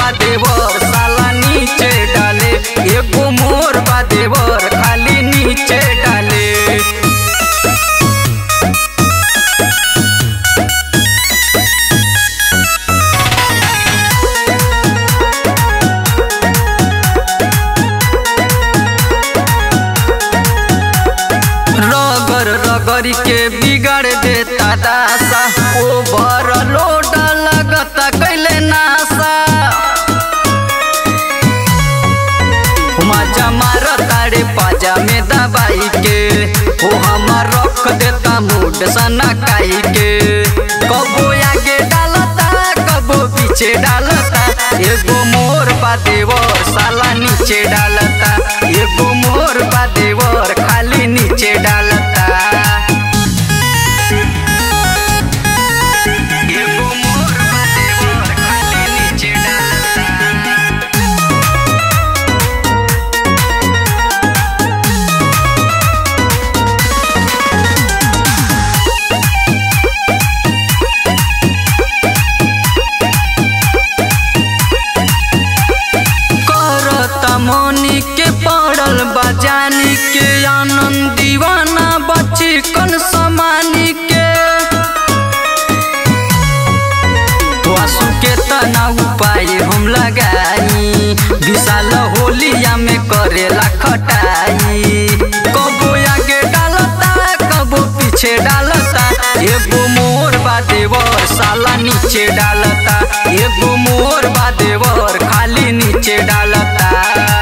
बा देवर साला नीचे डाले एगो मोर बा देवर खाली नीचे डाले रगर रगरी के बिगाड़ देता दासा ओवर लोड लगता कैले नासा मजा मार ताड़े पाजा में दबाई के ओ हमार रख देता मूड सना काई के कबो आगे डालता कबो पीछे डालता एगो मोर बा देवर साला नीचे डालता एगो मोर बा देवर खाली नीचे डालता एगो मोर बा देवर खाली नीचे डालता करता मनी के पड़ल बजानी के आनंद दीवाना बची कन समानी के वासु के तना उपाय हम लगाई विशाल होलिया में करेला खटाई कबो आगे डालता कबो पीछे डालता एगो मोर बा देवर साला नीचे डालता एगो मोर बा देवर खाली नीचे डालता